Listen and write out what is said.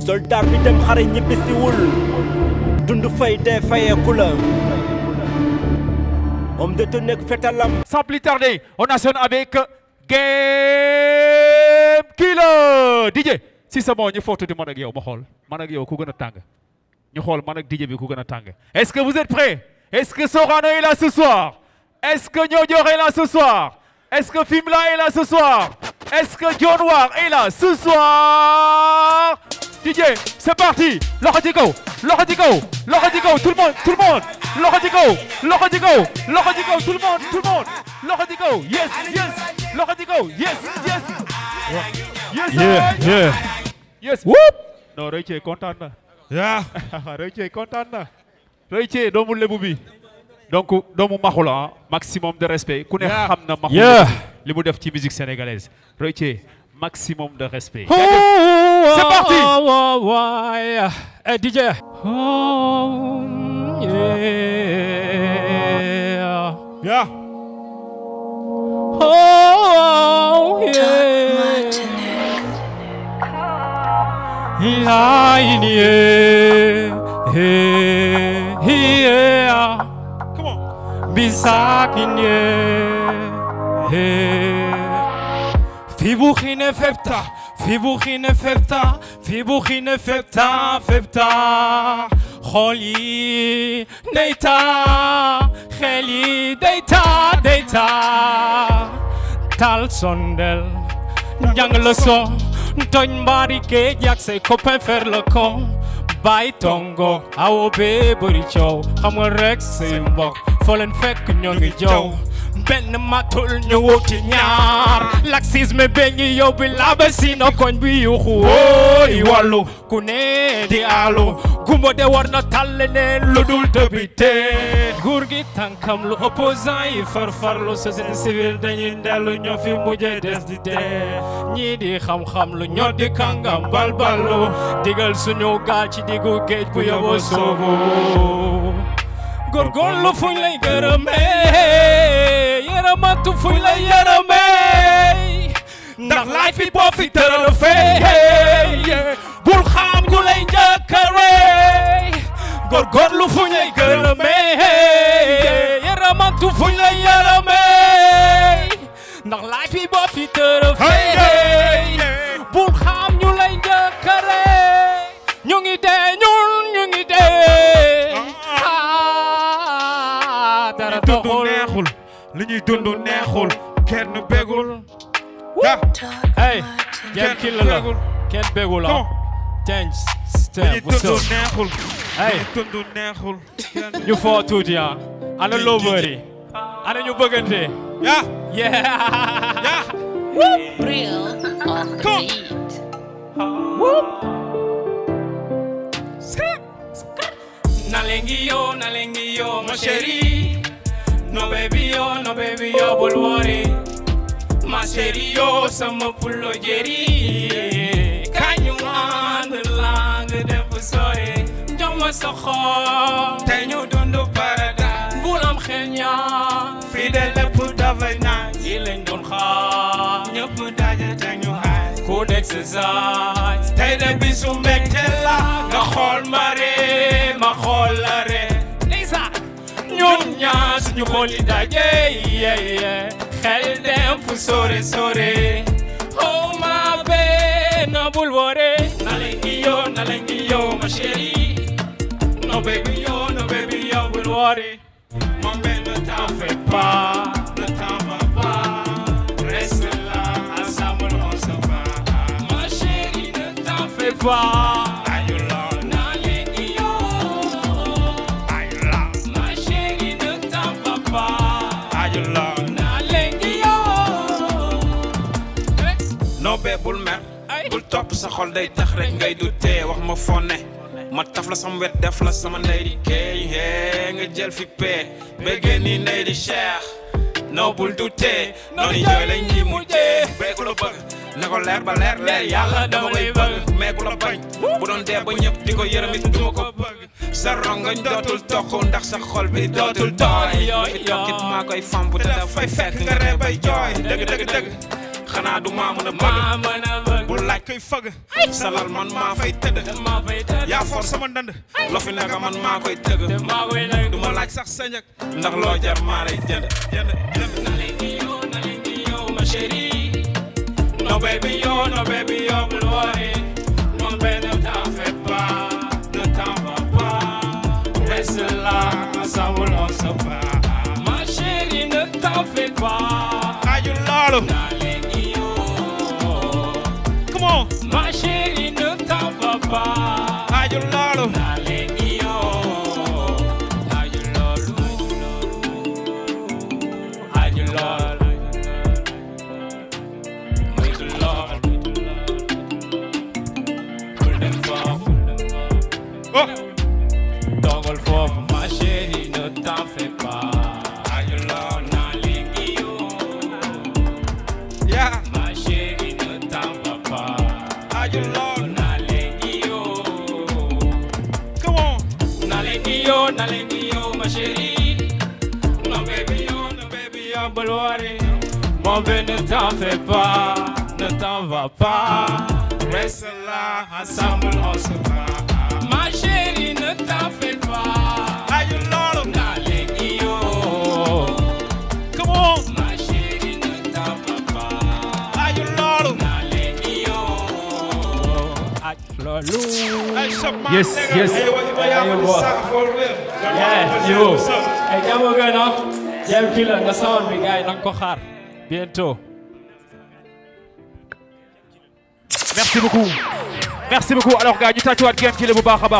soldat bi dem xare ñibbisiwul dund fay dee fayeeku la homme de tenue ak fetalam Sans plus tarder, on enchaîne avec Game Killer DJ si c'est bon ñu photo di man ak yow ma xool man ak yow ku gën a tàng ñu xool man ak DJ bi ku gën a tàng est-ce que vous êtes prêts est-ce que Sorano est là ce soir est-ce que Niodior est là ce soir est-ce que Fimela est là ce soir est-ce que John War est là ce soir DJ c'est parti loxo ci kaw loxo ci kaw loxo ci kaw tout le monde tout le monde loxo ci kaw loxo ci kaw loxo ci kaw tout le monde tout le monde loxo ci kaw yes yes loxo ci kaw yes yes yes Yeah, yeah. yes whoop non Roy Thie kontaan na Yeah. Roy Thie kontaan na Roy Thie doomu lebu bi donc doomu maxu la ah maximum de respect ku ne Yeah. xam na maxu Yeah. li mu def ci musique sénégalaise Roy Thie maximum de respect C'est parti. Hey, DJ. Oh, yeah. Yeah. Oh, yeah. Line, yeah. Yeah. yeah. Come on. Bisakin, yeah. Yeah. Fibuchine fepta, fibuchine fepta, fibuchine fepta, fepta. Kholi, deita, kheli, deita, deita. Tal sondel, jàng le son, tooñ mbaari géej yak say copain faire le con. Bay tongo, awo bee bëri coow, xam nga rek say mbokk, foo leen fekk ñoo ngi jow. benn matul ñu wuti ñaar laxisme be ngi yóbbi laba si no koñ bi yuxu wooy wàllu ku ne di alu gumbo de war na tal leneen lu dul débité nguur gi tànkam lu opposant yi farfarlu société civile dañuy dellu ñoo fi mujjee des di dee ñii di xam-xam lu ñoo di kàngam balbalu digal suñu gaal ci diggu géej bu yóbbu soobu góorgóorlu fuñ lay gërëmee yërëmatu fuñ lay yërëmee ndax laay fi boo fi tëral fee bul xam ku lay njëkkaree góorgóorlu fuñ lay gërëmee yërëmatu fuñ lay yërëmee ndax laay fi boo fi tëral fee bul xam ñu lay njëkkaree ñu ngi dee ñun ñu ngi dee ah dara dund doxul neexul li ñuy dund neexul kenn bégul ah hey kenn kii la la bégul kenn bégul ah Come on. change li step ñuy what's dund up neexul Hey. li ñuy dund neexul kenn ñu foo tuuti ah ana lovers yi ana ñu bëggante yaa yeah yaa Real on the Come. beat. Nalengi yo, nalengi yo, ma chérie. No baby yo, no baby yo, bul worry. Ma chérie yo, sama pulo jeri. Kañu ànd lang def sore. Jox ma sa xol. te ñu dund paradise Bul am xel ñaar. fii de lépp dafay naan Yi lañ doon xaar. ñëpp daje te ñu xaaj Ku nekk sa zaay. tey de bisu mbégte la nga xool ma ree ma xool la ree ndeysaan ñun ñaar suñu xool yi daje yeah, yeah. xel dem fu sore sore oh ma bee na bul wore na leen gi yo na leen gi yo ma chérie no baby yo no baby yo bul wore mon benn temps fais pas le temps va pas reste là ensemble on se bat ma chérie ne t'en fais pas ayu la na leen gi yo ayu la ma chérie ne t'en fais pas ayu la na leen gi yo noo bee bul mer bul topp sa xol day tax rek ngay du tee wax ma foo ne ma taf la sama wet def la sama ndey di keey hee nga jël fi pee béggee ni ndey di cheikh noo bul du tee noonu jooy lañ ñi mujjee bee ku la bëgg na ko leer ba leer leer yàlla dama koy bëgg mais ku la bañ bu doon dee ba ñëpp di ko yërëm it duma ko bëgg sa rongoñ dootul toq ndax sa xol bi dootul tooy lu fi tokkit maa koy famp te dafay fekk nga ree bay jooy dëgg dëgg dëgg xanaa du maa mën a bëgg maa mën a bëgg bu laaj koy fëgg salal man maa fay tëdd maa fay tëdd yaa for sama ndënd lo fi naka man maa koy tëgg te maa koy nag du ma laaj sax sa njëg ndax loo jar maa lay jënd jënd jënd Nalengiyo, nalengiyo, ma chérie. No baby yo, no baby yo, bul worry. Non mais ne t'en fais pas, ne t'en va pas. Reste là, ensemble on se bat. Ma chérie, ne t'en fais pas. xaaju loolu Nalengiyo, come on ma chérie, ne t'en va pas. xaaju loolu Nalengiyo, haju lolu, haju lolu. Muito lolu. Bul dem foofu. oh Toogal foofu, ma chérie, ne t'en fais pas. Haju lolu, Nalengiyo. yaa Ma chérie, ne t'en va pas. xaaju loolu Nalengiyo. come on Nalengiyo, nalengiyo, ma chérie. Non, baby, yo, non, baby, yo, bul worry. Mon bébé, ne t'en fais pas, ne t'en va pas. Reste là, ensemble, on se bat. Ma chérie, ne t'en fais pas. xaaju loolu Nalengiyo, come on ma chérie, ne t'en va pas. xaaju loolu Nalengiyo, ak lolu. ay shop man Yes, nigga. yes. Hey, what you buy out with the boy. sack for real Yeah, yo. Hey, jàmm gën a. Jam killer nga sound bi gars yi nanga ko xaar. Bientôt. Merci beaucoup. Merci beaucoup. Alors gars ñu tàccuwaat Game Killer bu baax a baax.